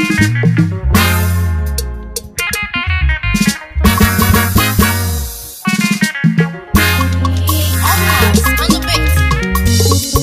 Almost on the base.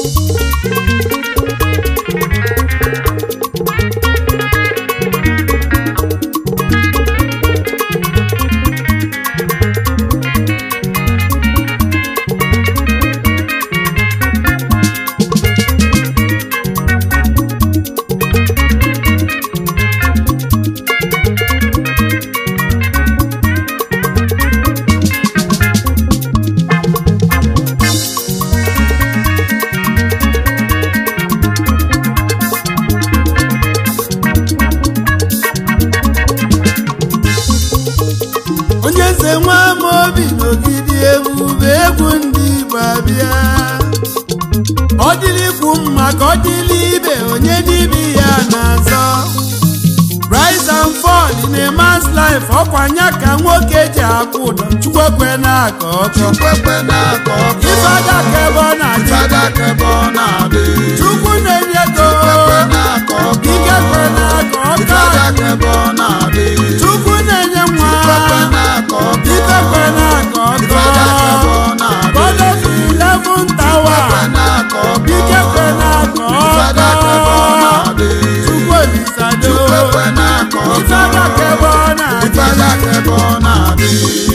onye eze nwa ama obi n'ogidi ebube egwu ndị igbo abịa ọ dịrị ikwu mma ka ọ dịrị ibe onye n'ibe ya na-azọ rise and fall in a man's life ọkwanya ka nwoke ji akwụ ụdọ chukwekwe na-aka ọkọ Chukwekwe na-akọ ọkọ. ife adaka ebe ọ na-adị Ifeadaka ebe ọ na-adị. chukwu na-enye ego Chukwekwe na-akọ ọkọ. ike kwe na-aka ọkọ Ifeadaka ebe ọ na-adị. chukwu na-enye nwa Chukwekwe na-akọ ọkọ. ike kwe na-aka Ifeadaka ebe ọkọ ọ na-adị. God of eleven tower Chukwekwe na-akọ ọkọ. ike kwe na-aka Ifeadaka ebe ọ ọkọ na-adị. chukwu olisado Chukwekwe na-akọ ọkọ. ife adaka ebe ọ na-adị Ifeadaka ebe ọ na-adị.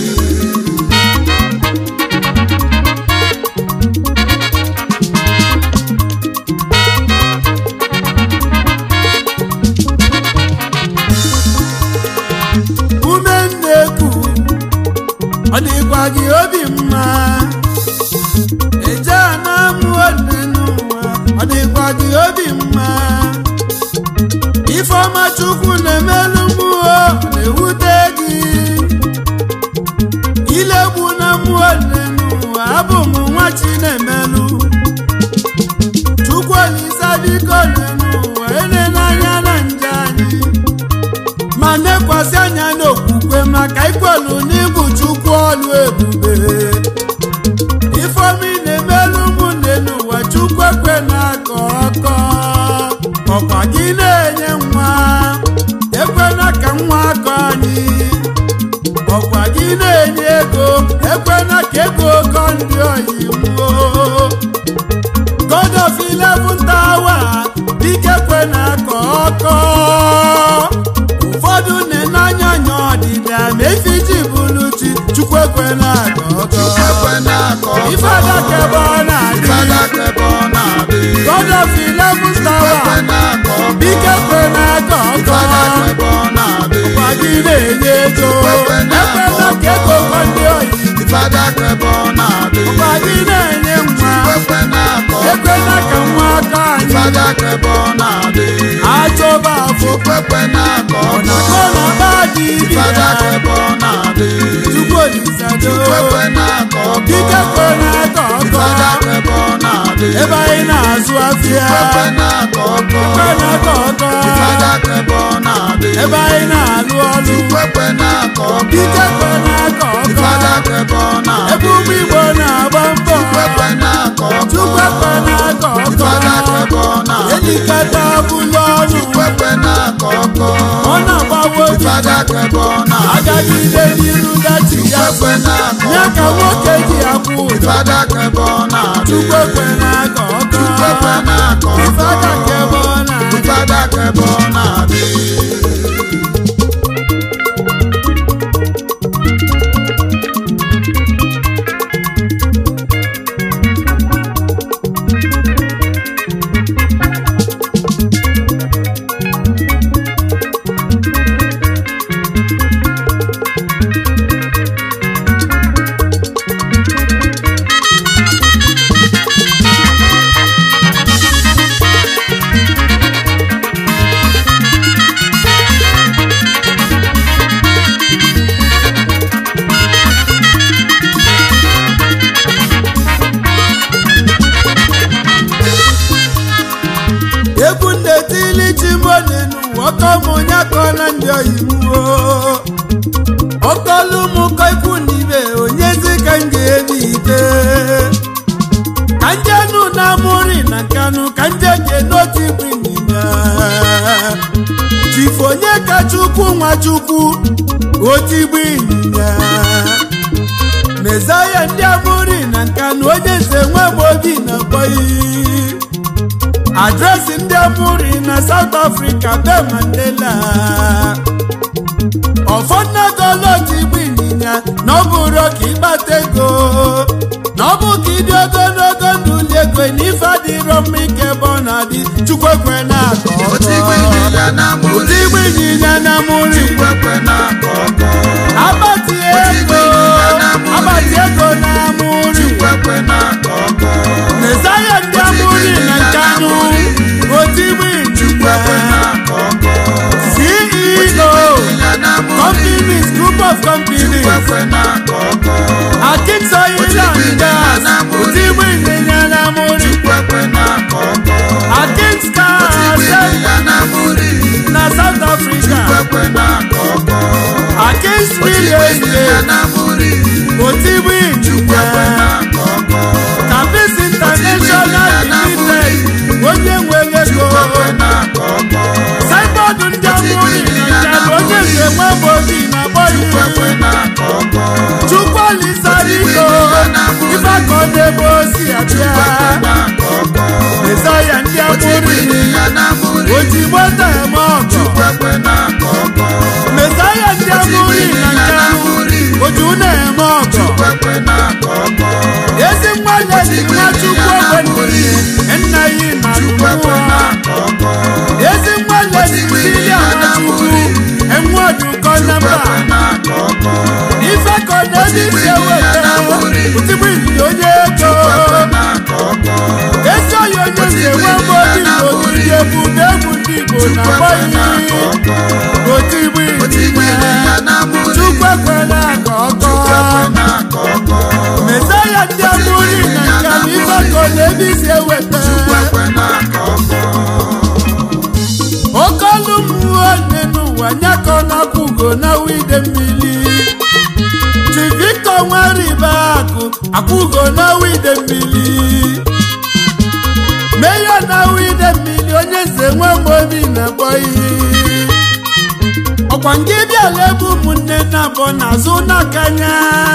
ume nneku ọ dịkwa gị obi mma eje na amụọ nne n'ụwa ọ dịkwa gị obi mma ifeọma chukwu na-emelụ mmụọ na-ewute gị ilegbu na mmụọ nne n'ụwa abụ m nwa chi na-emelụ chukwu olisa biko nne n'ụwa ene n'anya na nje anyị ma nekwasị anya n'okwukwe maka ikwelu n'igwu chukwu ọlụ ebube ifeomi na-emelụ ụmụnne n'ụwa chukwu ekwe na-akọ ọkọ ọkwa gị na-enye nwa ekwena ka nwa akọ anyị ọkwa gị na-enye ego ekwena ka ego kọ ndị oyi nwuo God of eleven tower dike kwe na-akọ ọkọ ụfọdụ na-enanya anya ọdịda ma efiji bụrụ chi chukwu ekwe na-akọ ọkọ Chukwekwe na-akọ ọkọ. ife adaka ebe ọ na-adị Ifeadaka ebe ọ na-adị. God of eleven Chukwekwe tower na-akọ ọkọ. dike kwe na-akọ ọkọ Ifeadaka ebe ọ na-adị. ọkwa gị na-enye ego Chukwekwe na-akọ ekwela ka ego kọ ndị oyi Ifeadaka ebe ọ na-adị. ọkwa gị na-enye nwa Chukwekwe na-akọ ọkọ. ekwela ka nwa aka anyị Ifeadaka ebe ọ na-adị. achọba afọ Chukwekwe na-akọ ọkọ. ọnọkọ na ba dị ibi Ifeadaka ya ebe ọ na-adị. chukwu olisado Chukwekwe na-akọ ọkọ. dike kwe na-akọ ọkọ Ifeadaka ebe ọ na-adị. ebe anyị na-azụ afịa Chukwekwe na-akọ ọkọ. kwe na-akọ ọkọ Ifeadaka ebe ọ na-adị. ebe anyị na-alụ ọlụ Chukwekwe na-akọ ọkọ. dike kwe na-akọ ọkọ Ifeadaka ebe ọ na-adị. ebe ụmụ igbo na-agba mbọ Chukwekwe na-akọ ọkọ. chukwu kwe na-akọ Ifeadaka ọkọ ebe ọ na-adị. elikata bụlụ ọnụ Chukwekwe na-akọ ọkọ. ọ na-agbawo obi Ifeadaka ebe ọ na-adị. agagide n'iru dachi ya Chukwekwe na-akọ ya ọkọ. ka nwoke ji akwụ ụdọ Ifeadaka ebe ọ na-adị. chukwu ekwe na-akọ ọkọ Chukwekwe na-akọ ọkọ. ife aka ka ebe ọ na-adị Ifeadaka ebe ọ na-adị. egwu ndetili chimolenu ọkọmụnye akọla ndị oyimuo ọkọlụ mụkọ ikwu na ibe onyezi ka m ga-ebi ite ka njenu na amụri na nkanụ ka nje ke n'otu ikwu n'ime chifu onye ka chukwu nwachukwu otigbu ịnyịnya mezaya ndị amụri na nka na onye nze nwamobi na bọyi adresị ndị amụri na South Africa be Mandela ọfọdụnagolotigbu ịnyịnya na ọ bụrụ ka ịkpata ego na ọ bụ ka ịdị ogologo ndụ li ego na ife adịrọ mma ike ebe ọ na-adị chukwu ekwe na-akọ ọkọ. otigbu ịnyịnya na muri otigbu ịnyịnya na amụri kwekwe na-akọ ọkọ Abati ego abati ego na amụri kwekwe na-akọ ọkọ Mezaya ndị amụri na nkanụ otigbu kwekwe ịnyịnya na-akọ ọkọ CEO ịnyịnya na muri companies group of companies kwekwe na-akọ ọkọ Akins Oil and Gas otigbu ịnyịnya na amụri kwekwe na-akọ ọkọ Akins Car ịnyịnya na muri na South Africa kwekwe na-akọ ọkọ Akins Real ịnyịnya Estate na muri otigbu kwekwe ịnyịnya na-akọ ọkọ Capis International Limited onye nwere ego kwekwe na-akọ ọkọ saịbọọdụ ndị amụrị na njem onye nze nwamobi na-akpọ kwekwe ihe na-akọ ọkọ chukwuolisaliko ifeakọ n'ebe osi abịa na-akọ ọkọ mesaya ndị amụrị ịnyịnya na muri ozigbo tem ọgọ kwekwe na-akọ ọkọ mesaya ndị amụrị na nkanụ oju na-eme ọgọ kwekwe na-akọ ọkọ ezi mmadụ ejiri nwachukwu ogbenye nna ya na kwekwe mmụọ na-akọ ọkọ ezi mmadụ ejiri nwachukwu enwe ọdụkọ na mba na-akọ ọkọ ife ka ọ na-eji isi eweta otigbu ịnyịnya onye ego na-akọ ọkọ ezi onye onye nze nwe mgbe obi na ogidi ebube egwu ndị igbo na agbọghị otigbu ịnyịnya na muri chukwu ekwela ka ọkọ na-akọ ọkọ mesaya ndị amụri na nka na ife ka ọ na-eji isi eweta kwekwe na-akọ ọkọ oke ọlụ mmụọ nne n'ụwa nyakọ na-akwụ ugo na wide mmiri chiviko nwaribe akụ akwụgo na wide mmiri meya na wide mmiri onye nze nwe obi na-akpọ ihe ọkwa nke bịala ebe ụmụnne na-abọ n'azụ n'akanya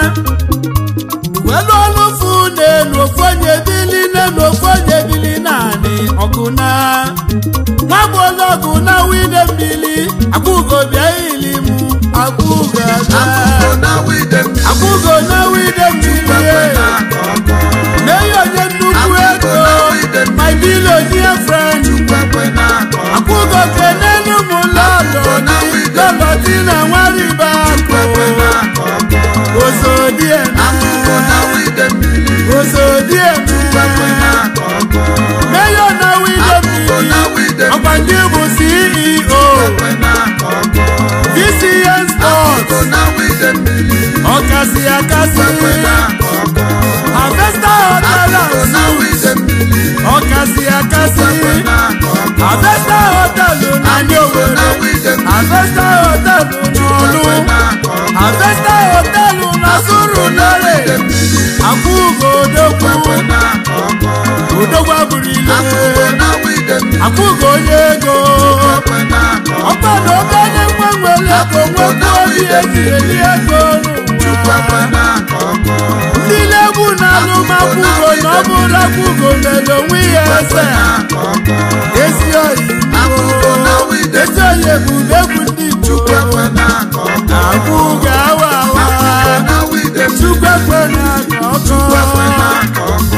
welu ọlụfu n'elu ofu onye bili n'elu ofu onye bili naanị ọgụ na nwagbọlọgụ na wide mmiri akwụgo bịa ili mụ akwụgo aga na wide mmiri akwụgo na wide mmiri na-akọ ọkọ mee ya onye nnukwu ego my billionaire friend kwekwe na-akọ ọkọ akwụgo kenelu mụ lọlọ dị lọlọ dị na nwaribe kwekwe akụ na-akọ ọkọ ozodieme na wide mmiri ozodieme kwekwe na-akọ ọkọ meyo na wide mmiri na wide ọkwa ndị bụ ceo kwekwe na-akọ ọkọ vcn sports na wide mmiri ọkasị akasị kwekwe na-akọ ọkọ harvesta hotel na and wide suites mmiri ọkasị akasị na-akọ ọkọ harvesta hotel na ndị na owere wide mmiri harvesta hotel n'ọlụ na-akọ ọkọ harvesta hotel na suru lere akwụgo odogwu na-akọ ọkọ odogwu abụrụile na wide mmiri akwụgo onye ego kwekwe na-akọ ọkwa na obere nwa nwere ego nwekwa obi eji eli ego kwekwe n'ụwa na-akọ ọkọ ndị na-egwu na alụmakwụgo na ọ bụrụ akwụgo mere onwe ya eze na-akọ ọkọ ezi oyi akwụkwọ na wide ezi oyi ebube egwu ndị igbo kwekwe na-akọ ọkọ akwụgo awa awa na wide mmiri chukwu ekwe na-aka ọkọ kwekwe na-akọ ọkọ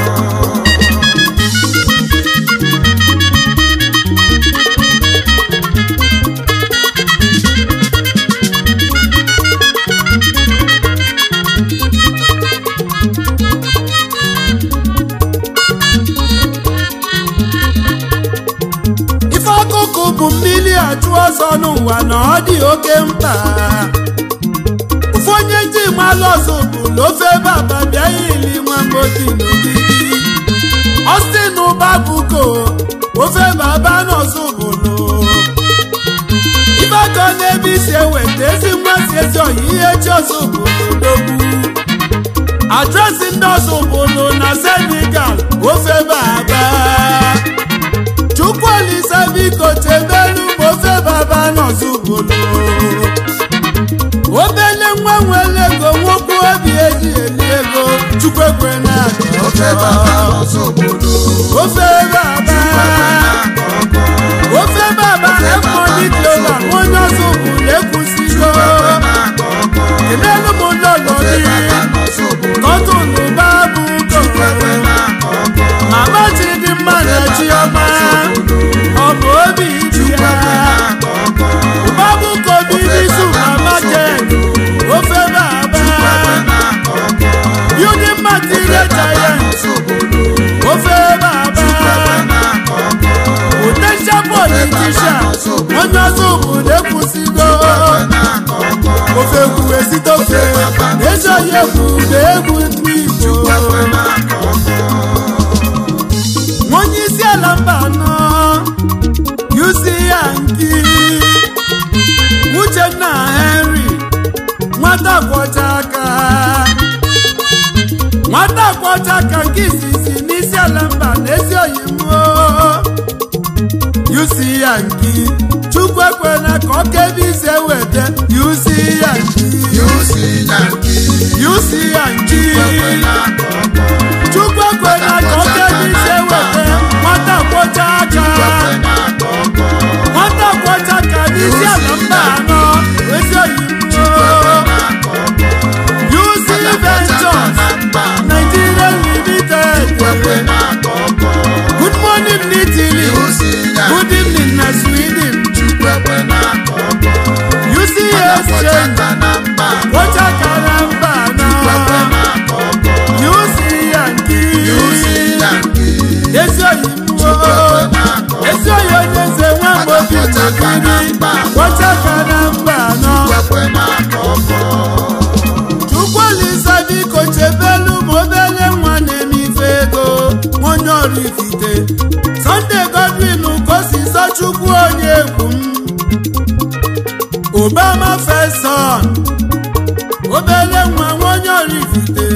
ife akụkụ bụ mmiri achụ ọsọ n'ụwa na ọ dị oke mkpa ofu onye ji malụ ọzọ bụ na ofe baba bịa ili nwa mgbochi n'ogidi ọsị na ụba buko ofe baba n'ọzọ bụlụ ife aka n'ebe isi eweta ezi mmasị ezi ọyị ihe chi ọzọ bụlụ dogbu adresị ndị ọzọ bụlụ na senegal ofe baba chukwuolisa biko chebelu ma ofe baba nọzụ ofe baba ofe baba emoni clova onye ọzọ bụ na-ekwusigo kenelu m lọlọ gị kọtụnụ babu kọrọ mama chidimma na chiọma ọ bụ obi dị ya babu kobi n'izu mama ken ofe baba building material giant ofe baba potential politician onye ọzọ obodo ekwusigo ofe kwuwe site ofe ezi onye kwuru na egwu ndị igbo onye isi ala mba anọ yusi ya nki uchenna henry nwata kwọcha aka nwata kwọcha aka nke izizi n'isi ala mba na ezi oyibo yusi ya nki chukwu ekwela ka ọ kebe ise weta yusi ya nki yusi ya nki chukwu ekwela ka ọ kebe ise weta nwata kwọcha aka nwata kwọcha aka n'isi ala mba anọ ezi oyibo yusi ventures nigeria limited good morning n'italy good evening na sweden uc exchange kwọcha aka na mba anọ uc yanki ezi oyibo ezi oyi onye eze nwa mgbe obi nwekiri kwọcha aka na mba anọ chukwuolisa biko chebelu ma obele nwa na-eme ife ego onye ọrụ ifite sọnde godwin kosiso chukwu onye egwu m obama feson obele nwa onye ọrụ ifite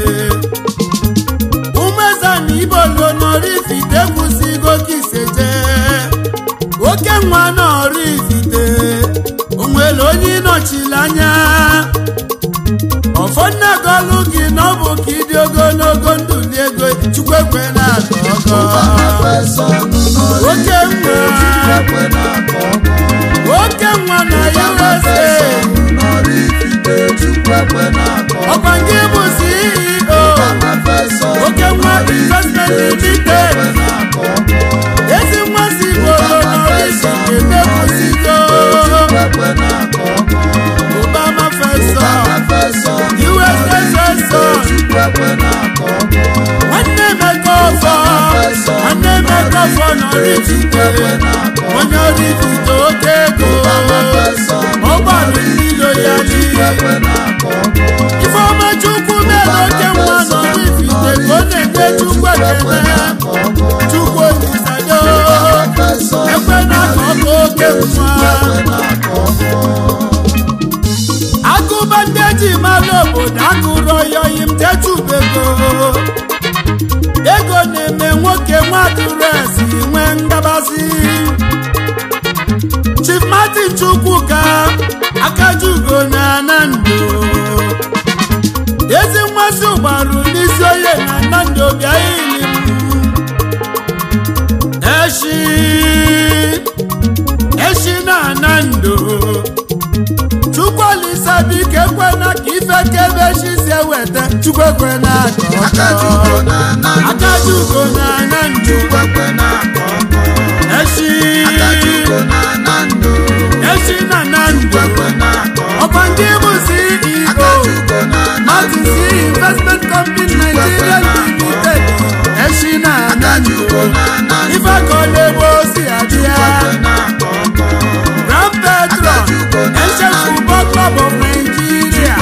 umeza na ibolo n'ọrụ ifite kwụsịgo kiseje oke nwa n'ọrụ ifite onwere onye ịnọchiri anya ọfọnnagolu gị na ọ bụ ka ịdị ogologo ndụ li ego chukwu ekwe na aka ọkọ oke nwa oke nwa na usa ọkwa nke bụ ceo oke nwa investment limited ezi nwa si bolo n'orisi emekwusigo obama feso usa feso nwanne emeka ọfọ nwanne emeka ọfọ n'orifite onye orifite oke ego ọgbalụ mmilo ya n'ihe ifeọma chukwu mere oke nwa n'orifite ka ọ na-enye chukwu ekele chukwu olisado ekwe na ka ọ bụ oke nwa agụba ndị eji mara obodo agụrụ oyoyi m techubego ego na-eme nwoke nwaduresi nwee ngabasị chief martin chukwuka akajugo na anando ezi mmasị ụgbarụ n'isi onye na anando bịa ili m eshi eshi na anando chukwuolisa biko ekwena ka ife kebe chi si eweta chukwu ekwena ka ọkọ akajugo na anando eshi eshi na anando ọkwa ndị bụ ceo martin c investment company nigeria limited eshi na anando ife ka ọ na-ebe osi adịa grand patron ancient football club of nigeria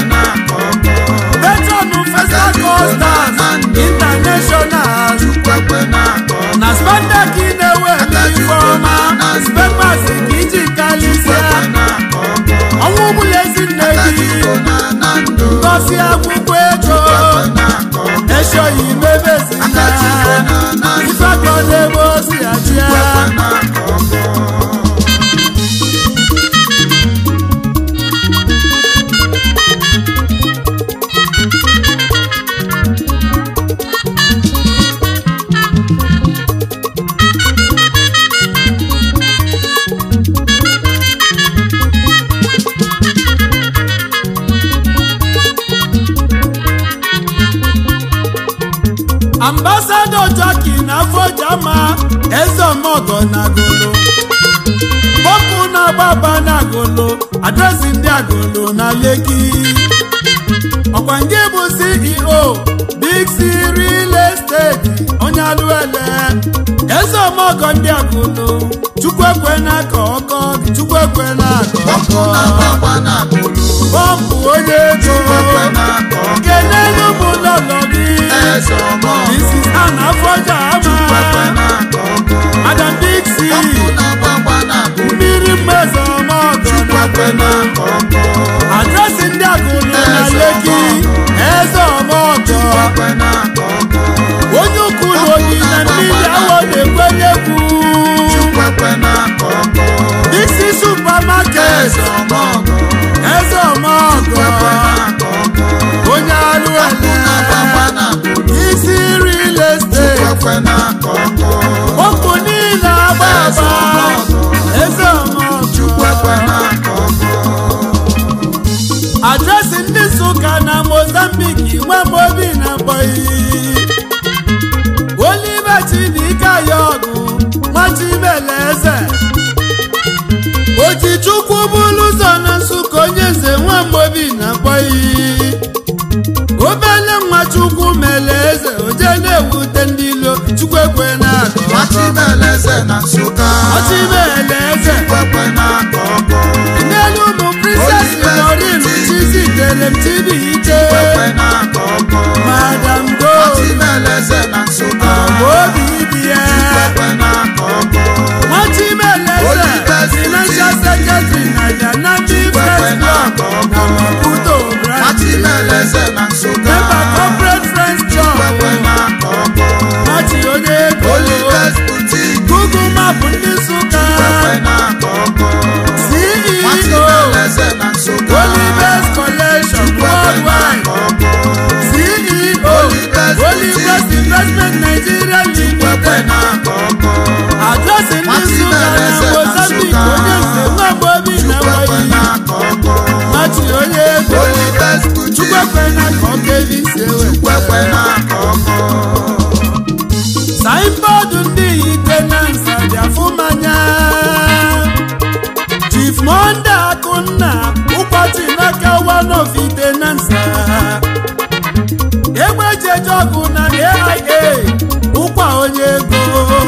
patron festa costas international na spandex na-ewe n'ife ọma spepas ka iji kalisia ọnwụ ụgbụla ezinne gị ngosi akwụkwọ ego eshoyi mebezina ife ka ọ na-ebe osi achịa ọgọ na agolo pọmpụ na-agbaba na agolo adresị ndị agolo na leki ọkwa nke bụ ceo big c real estate onye alụele eze ọmọgọ ndị agolo chukwu ekwe n'aka ọkọ gị chukwu ekwe n'aka ọkụ ọkọ na-agbakwa n'akụlụ pọmpụ onye ego ekwe n'aka ọkụ kenelu m lọlọ gị eze ọmọ Mrs. Anna Afọja ekwe ama n'aka ọkụ Adam Dixie ọkụ na-agbakwa n'akụlụ mmiri mmezi ọmọgọ ekwe n'aka ọkụ adresị ndị agụlụ na Eze leki eze ọmọgọ ekwe n'aka ọkụ onye ukwu na oyi na mmiri awọ na-ekwenyekwu ekwe n'aka ọkụ isi supamaket eze ọmọ eze ọmọgọ ekwe n'aka ọkụ onye alụ na-agbakwa ele n'akụlụ isi real estate ekwe n'aka ọkụ okwu niile agba Eze agba ọmọgọ. eze ekwe ọmọgọ n'aka ọkụ adresị ndị nsụka na mozambiki nwamobi na mbọyi olive chidike ya ọgụ nwachibeleze ojichukwu bụrụ ụzọ na nsụka onye nze nwamobi na mbọyi obele nwachukwu mere eze oje na-ewute ndị ilo chukwu ekwe na akọ Machimeleze na Nsụka ọchibeleze ekwe n'aka ọkụ n'elu ụmụ princess Lorin chizitere m chibuike ekwe n'aka ọkụ madam gold Machimeleze na Nsụka obi dị ya ekwe n'aka ọkụ nwachimeleze financial secretary na janati first ekwe bank n'aka na ọkụ maputo branch Machimeleze na Nsụka member corporate friends club ekwe n'aka ọkụ machi onye ego Olives Boutique google map ndị nsụka ekwe n'aka ọkụ ceo Machimeleze na Nsụka olivers collection ekwe worldwide n'aka ọkụ CEO Olivers Olivers Investment Nigeria ekwe Limited n'aka ọkụ adresị ndị Nsụka na Mozambique onye nze nwagbo obi na ekwe wayi n'aka ọkụ machi onye ego Olives Boutique chukwekwe na ka ọ ga-ebi si ewe ekwe n'aka ọkụ saịnbọọdụ ndị ite na nsa dị afụmanya Chief Monde Akụnna ụkpọchị n'aka one of ite na nsa egbejeje ọgụ na AIA ụkwa onye ego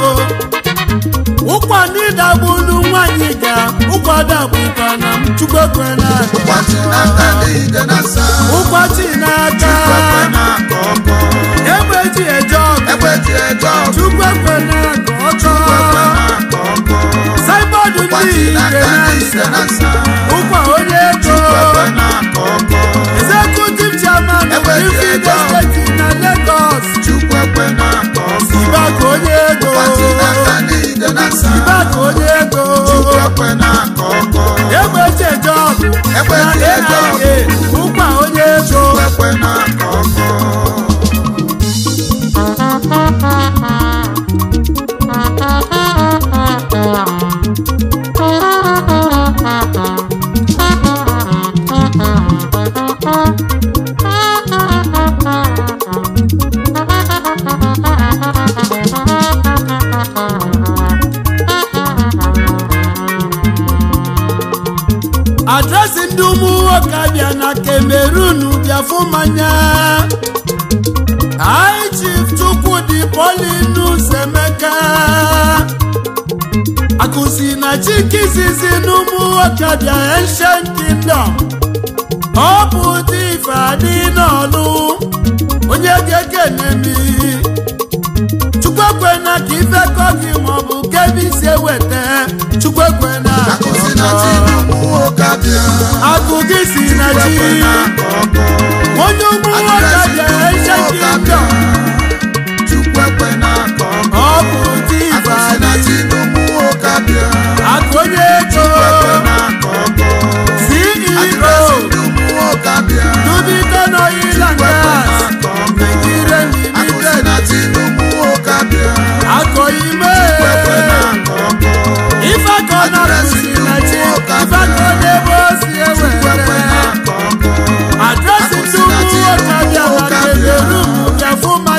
ụkwa ndị dagbulu nwanyị ga ụkwa dagbukwa na m chukwekwe na Ụbọchị n'aka niile na nsa ụkwachi n'aka ekwe n'aka ọkụ egbeji eje ọgụ egbe ji eje ọgụ chukwekwe na ka ọchọ ekwe n'aka ọkụ saịbọọdụ ndị Ụbọchị ike n'aka na niile na nsa nsa ụkwa onye ego ekwe n'aka ọkụ executive chairman of Egbe ji Ifeanyi eje ọgụ. State na Lagos Chukwu ekwe n'aka ọkụ ibaka onye ego Ụbọchị n'aka niile na nsa ibaka onye ego Chukwu ekwe n'aka ọkụ egbeji eje ọgụ Egbe na ji eje ọgụ. AIA ụkwa onye ego ekwe n'aka ọkụ adresị ndị ụmụ nwoke abịa na Cameroon bịa fụ mmanya High Chief Chukwudi Paulinus Emeka akụsi na chikizizi n'ụmụ nwoke bịa Ancient Kingdom ọ bụ dị ife adị n'ọlụ onye ga-ekene mi chukwuekwena ka ife kọ gị maọbụ kebe isi eweta chukwuekwena Akụzi na chi ụmụ nwoke abịa akụ gị si na chi ekwe n'aka ọkụ onye ụmụ nwoke bịa Ancient Kingdom Chukwu ekwe n'aka ọkụ ọ bụ dị ife Akụzi na adị chi ụmụ nwoke abịa akụ onye ego ekwe n'aka ọkụ CEO Adresị ndị ụmụ nwoke abịa Dubiton Oil and ekwe Gas n'aka ọkụ Nigeria Akụzi Limited na chi ụmụ nwoke abịa akọ ime ekwe n'aka ọkụ ife akọ na kụsi na chi ife akọ n'ebe o si ekwe ewere n'aka ọkụ adresị ndị ụmụ nwoke bịa na Cameroon bịa fụ mmanya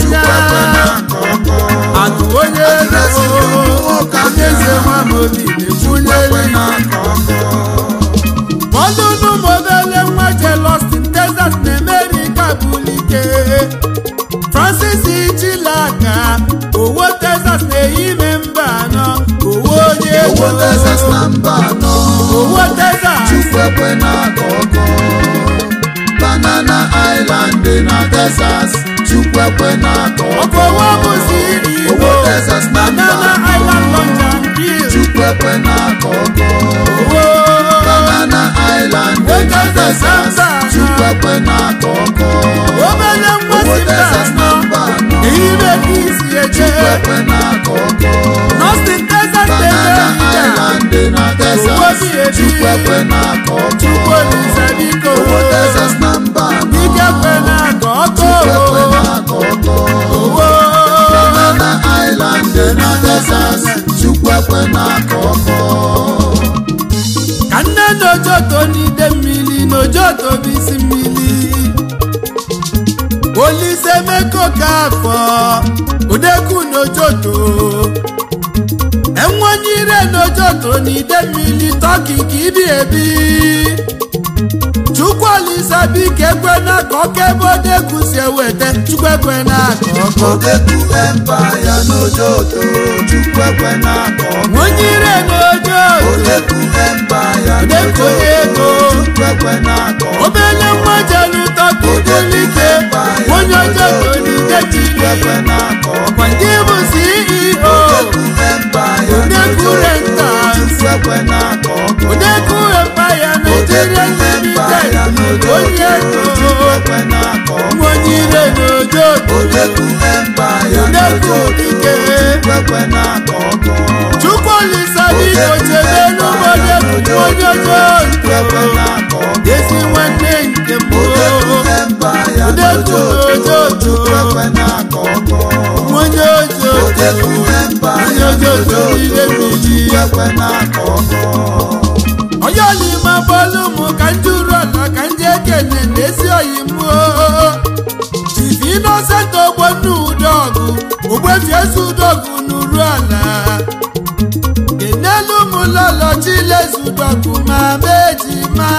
obi Chukwu ekwe na-ekwunyeli na-akọ ọkọ ọlụnụ mobele nwa jelostin Texas na America bulike Francis Chilaka owo Texas na-eyime mba anọ owo onye ego Owo Texas na mba anọ owo Texas Chukwu ekwe na-akọ ọkọ Banana Island dị na Texas Chukwu ekwe na-akọ ọkọ ọkọwa bụ CEO Owo Texas na mba Banana anọ Island Lunch and Grill Chukwu ekwe na-akọ ọkọ owo Banana Island dị na Texas Chukwu ekwe na-akọ ọkọ obele nwa Owo si mba Texas na anọ mba anọ n'ime ka isi eje Chukwu ekwe na-akọ ọkọ Austin Texas Banana na-eme Island dị na Texas Owo bi ebi. Chukwu ekwe na-akọ ọkọ Olise biko Owo Texas na mba anọ Ike kwe na ka ọkọ Chukwu ekwe na-akọ ọkọ owo Banana Island dị na Texas Chukwu ekwe na-akọ ọkọ ka nne n'ojoto n'ide mmiri n'ojoto bụ isi mmiri Olise meko ka afọ odeku n'ojoto enwonyire n'ojoto n'ide mmiri tọki ka ibi ebi Chukwu Olise biko ekwe na ka ọka ebe odeku si eweta Chukwu ekwe na ka ọkọ Odeku Empire n'Ojoto Chukwu ekwe na-akọ ọkọ nwonyire n'ojoto Odeku Empire Odeku ego. Chukwu ekwe na-akọ ọkọ obele nwa jelu tọkidolike onye ojoto n'ide Chukwu ekwe chile na-akọ ọkọ kwa ndị bụ CEO Odeku Empire Odeku n'Ojoto Rentals. Chukwu ekwe na-akọ ọkọ Odeku Empire Nigeria Limited onye Chukwu ego ekwe na-akọ ọkọ nwonyire n'ojoto Odeku Empire Odeku n'Ojoto Ike. Chukwu ekwe na-akọ ọkọ Chukwu Olise biko chebe n'ụbọdụ onye ojoto Chukwu ekwe na-akọ ọkọ ezi nwanne nke m Odeku Empire Odeku n'Ojoto n'ojoto. Chukwu ekwe na-akọ ọkọ onye ojoto Odeku onye Empire ojoto n'ile n'Ojoto mmiri Chukwu ekwe na-akọ ọkọ onye olima bọọlụ m ka ndị uru ala ka ndị ekene na-esi oyi m chief innocent ogbonna udogụ ogbefi ezi udogụ n'uru ala kenelu m lọlọ chilezu udogụ ma meji ma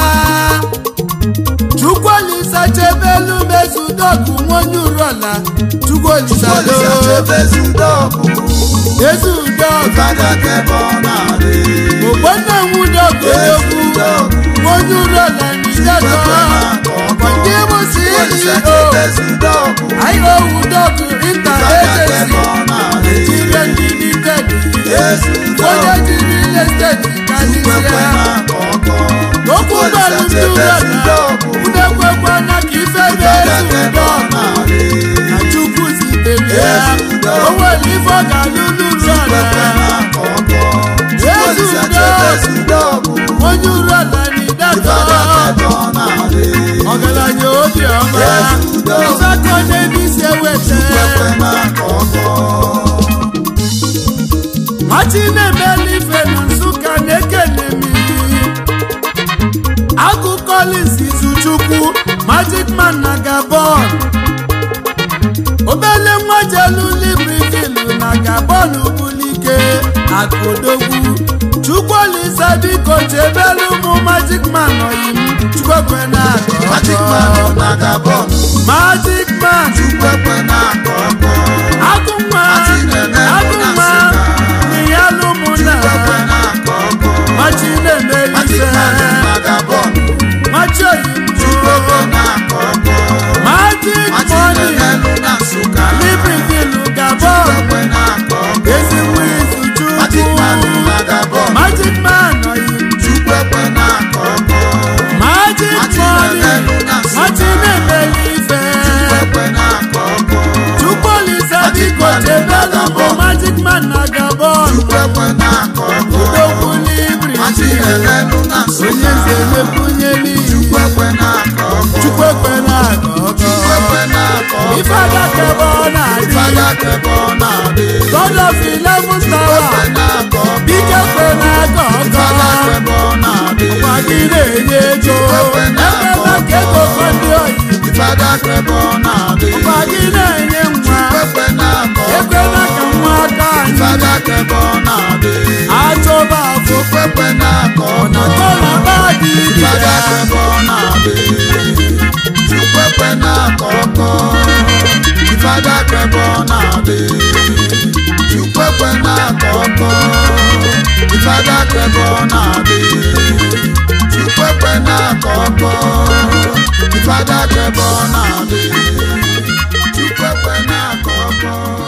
chukwuolisa chebelu mezu udogụ nwonye uru ala chukwuolisa Olise do chebezi udogwu ezi udogụ Fada kebe ọ na-adị ogbonna nwudogụ Ezi odogwu udogwu onye uru ala n'ijedo ndị bụ Olise CEO chebezi udogwu IOU dọgụ inter Fada kebe agency ọ na-adị Nigeria limited Ezi onye udogwu ji real estate Chukwu ekwe karịsịa na-akọ ọkọ okwu gbalụ ndị ụlọala udekwekwa na ka ife Fada na-ezu kebe ọ ụdọ na-adị na chukwu zitere ya o nwere ife ọ ga-alụ n'ụlọ Chukwu ekwe ala na-akọ ọkọ ezu Olise ụdọ chebezi udogwu onye uru ala na ịdatọ Fada kebe ọ na-adị ọgaranya obiọma Ezi ụdọ. ịzakọ n'ebe isi eweta Chukwu ekwe na-akọ ọkọ machi na-emeli ife na nsụka na-ekene m agụ Collins Izuchukwu Magic Man na Gabon obele nwa jelu Libreville na Gabon bulike akụdogwu Chukwuolisa biko chebelu ụmụ Magic Man oyim chukwekwe na Magic Man ọ na Gabon Magic Man Chukwu ekwe na-akọ ọkọ agụnwa Machi na-eme agụnwa n'iyalu mụ na Chukwu ekwe na-akọ ọkọ machi na-emeli Magic ife Man ọ na Gabon machi Chukwu ekwe oyimbo na-akọ ọkọ magic Machi money na-emelụ na Nsụka Libreville Chukwu Gabon ekwe na-akọ ọkọ ezigbo izu Magic Man ọ chukwu na Gabon magic man oyim Chukwu ekwe na-akọ ọkọ magic Machi money na-emelụ na Nsụka machi na-emeli ife Chukwu ekwe na-akọ ọkọ Chukwuolisa Magic biko Man na chebelu bụ Gabon. magic man na Gabon Chukwu ekwe na-akọ ọkọ odogwu Machi Libreville na-emelụ na onye Nsụka nze mepunyeli Chukwu ekwe na-akọ ọkọ chukwu ekwe na-aga Chukwu ọgọ ekwe na-akọ ọkọ ife agakebe ọ na-adị Fada kebe ọ na-adị god of eleven Chukwu ekwe tower na-akọ ọkọ bike kwe na-aga ọgọ Fada kebe ọ na-adị gwa gị na-enye ego ekwela ka ego fọdụ oyi Fada kebe ọ na-adị gwa gị na-enye nwa Chukwu ekwe na-akọ ọkọ ekwela ka nwa aka anyị Fada kebe ọ na-adị achọba dị ibe Fada ya ebe ọ na-adị Chukwu ekwe na-akọ ọkọ Fada ebe ọ na-adị Chukwu ekwe na-akọ ọkọ Fada ebe ọ na-adị Chukwu ekwe na-akọ ọkọ Fada ebe ọ na-adị